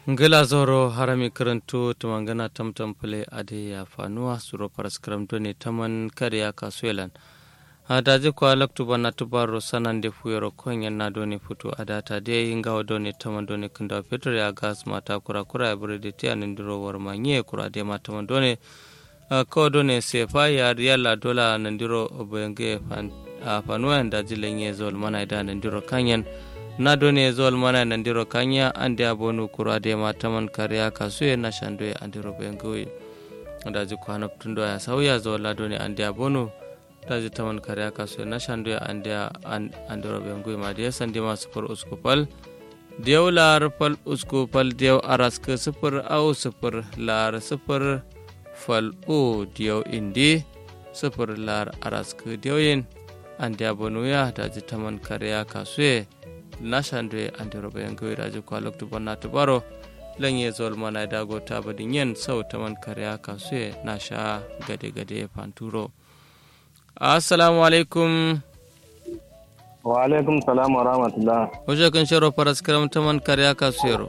ngila zoro harami karanto tumangana tamtam pule ade ya fanuwa suro paras karamto ne taman kare ya kasuelan a daji kwa laktu bana tubaro sanan de fuyoro konyen na doni futu adata de inga doni taman doni kunda petro ya gas mata kura kura ya bure de tia nindiro war manye kura de mata man doni ko doni sefa ya riyala dola nindiro obenge fanuwa daji lenye zol mana ida nindiro kanyen na done zol mana nandiro kanya ande abonu kura de mataman kariya kasuye na shandoye andiro bengoyi daji kwana tundo ya sauya zol la done ande abonu daji taman kariya kasuye na shandoye ande andiro bengoyi ma de sandi ma sufur uskupal diyaw lar fal uskupal diyaw araska sufur au sufur lar sufur fal o diyaw indi sufur lar araska diyaw ande abonu ya daji taman kariya kasuye nashandwe andiroɓe en gawiraji ko loktu bonna tubaro lanye zol mana dago tabadin yen sau taman kariya kasue nasha gade gade panturo assalamu alaikum wa alaikum salam wa rahmatullah oje kan sharo paras karam taman kariya kasuyero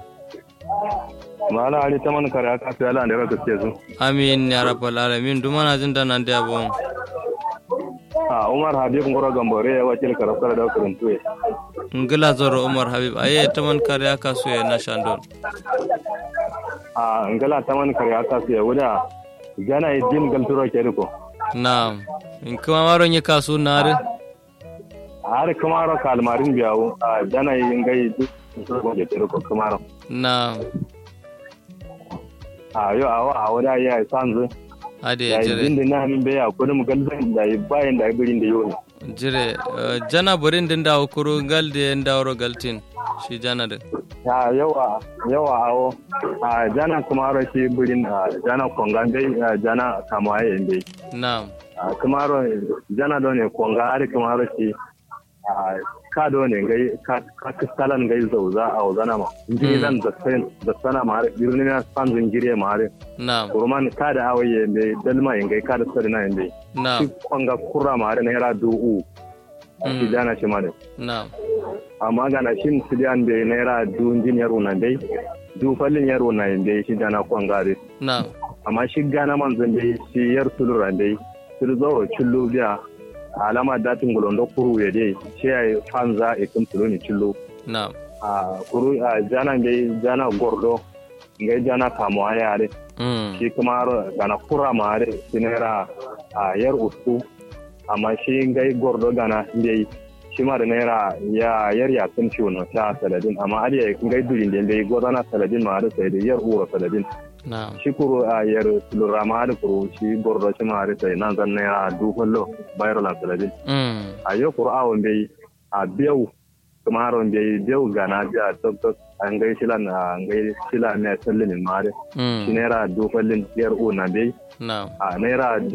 mala ali taman kariya kasuye ala andira gaske su amin ya rabbal alamin dumana jin da nan da bon a umar habib ngoro gambore ya wakil karafkar da kuruntuwe ngila zoro umar habib aye taman kariya kasuye na shandon a ngala taman kariya kasuye wuda gana idin galturo keriko na in kuma maro nye kasu nare har kamaro kalmarin biyawo a gana yin gai galturo keriko kamaro na a yo awa a wuda ya sanzu ade ya jire idin da na min baya kudin galzan da bayan da birin da yau jire eh, jana burin din da kuru galde ndawro galtin shi jana da ya yawa yawa awo a jana kamaro shi birin a jana kongan dai a jana kamaye inde na a kamaro jana do ne konga ari kamaro shi a ka do ne gai ka ka kistalan gai zauza a wazana ma inji zan da sen da sana ma har birni na san zingire ma har na kurman ka da awaye inde dalma yin gai ka da sarina inde na shi konga kurra ma har naira du'u a shi Mm. jana shi ma ne na amma gana shin sidiyan da naira duun jin yaro na dai du fallin yaro na dai shi dana kwangare na amma shi gana manzon dai shi yar tulura dai sul zo chullu biya alama datin gulondo kuru ya dai shi ai fanza e kun tulu ni chullu na a kuru a jana dai jana gordo ngai jana kamo ayare mm. shi kuma ro gana kura mare shi naira a yar ustu amma shi ngai gordo gana dai shi ma da naira ya yar ya sun ciwo na ta saladin amma ariya ngai durin da dai gozana saladin ma da sai da yar ura saladin na shi kuro a yar lura ma da kuro shi gordo shi ma da sai nan zan naira dukullo bayar la saladin mm. a yau kuro awon bai a biyau kuma haron bai biyau gana biya tok an gai shilan a gai shila mai sallin ma da shi mm. naira dukullin yar una bai na a naira